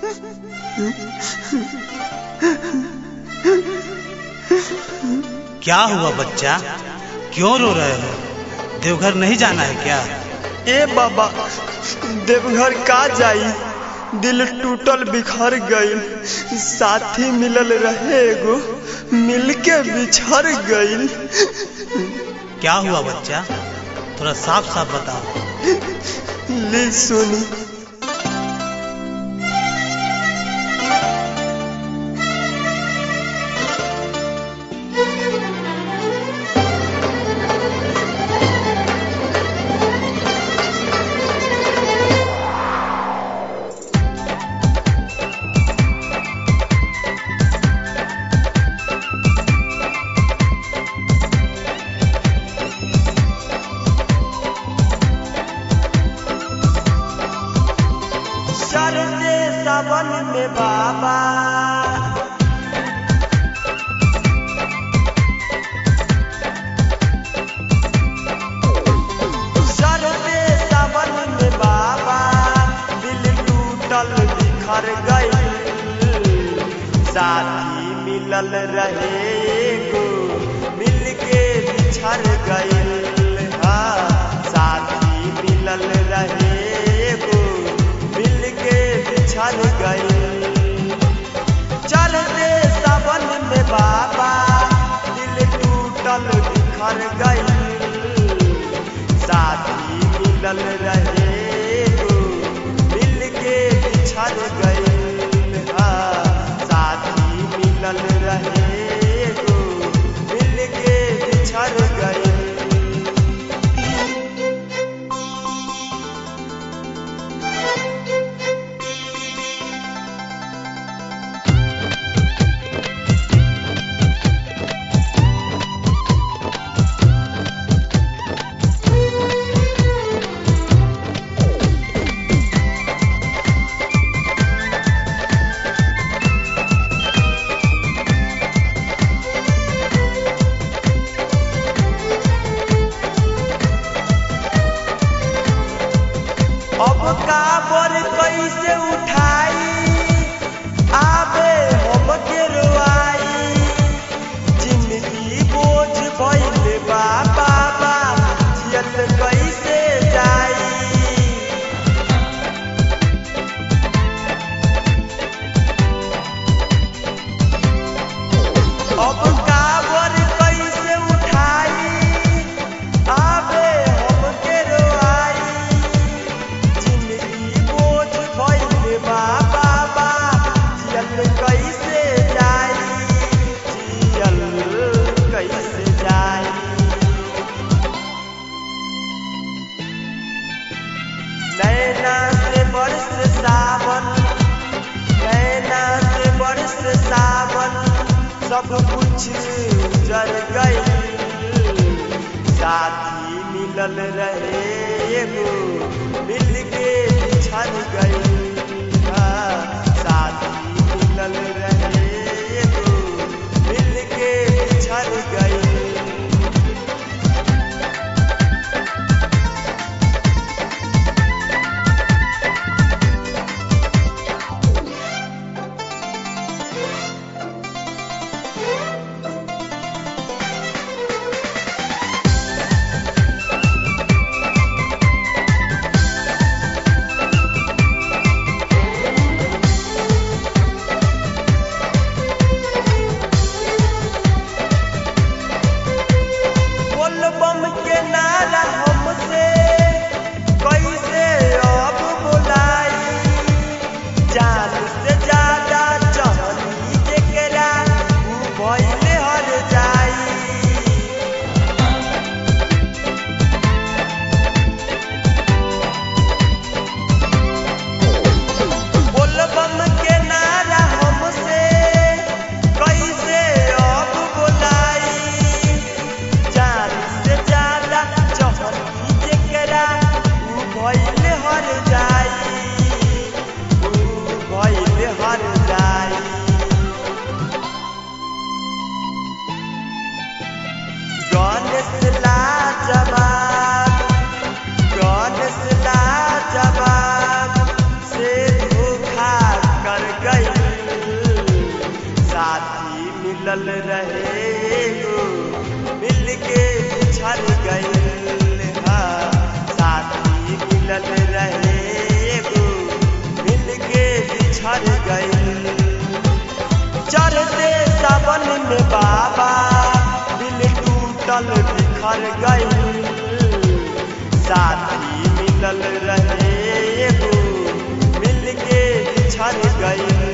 क्या हुआ बच्चा क्यों रो रहे हो देवघर नहीं जाना है क्या ए बाबा देवघर का जाई दिल टूटल बिखर गईल साथी मिलल रहे एगो मिलके बिछड़ गईल क्या हुआ बच्चा थोड़ा साफ साफ बताओ ली सुनी चढ़ते सावन में बाबा चढ़ते सावन में बाबा दिल टूटल बिखर गई साथी मिलल रहे एगो मिलके बिछड़ गई हाँ साथी मिलल रहे एगो मिलके बिछड़ गई चलते सावन में बाबा दिल टूटल बिखर गई साथी मिलल रहे एगो मिलके बिछड़ गई हाँ साथी मिलल रहे एगो मिलके बिछड़ गई अब काबर कैसे उठाई आबे हमके रोआई जिंदगी बोझ भइल बा बाबा जियत कैसे जाई अब काबर कैसे उठाई आबे हमके रोआई जिंदगी बोझ भइल बा बाबा जियल कैसे जाई जियल कैसे जाई नैना से बरस सावन नैना से बरस सावन सब कुछ जर गई साथी मिलल रहे एगो मिल के बिछड़ गई हाँ, साथी मिलल रहे एगो मिल के बिछड़ गई मिलल रहे एगो मिल के बिछड़ गइल हा साथी मिलल रहे एगो मिल के बिछड़ गइल चढ़ते सावन में बाबा दिल टूटल बिखर गइल साथी मिलल रहे एगो मिल के बिछड़ गइल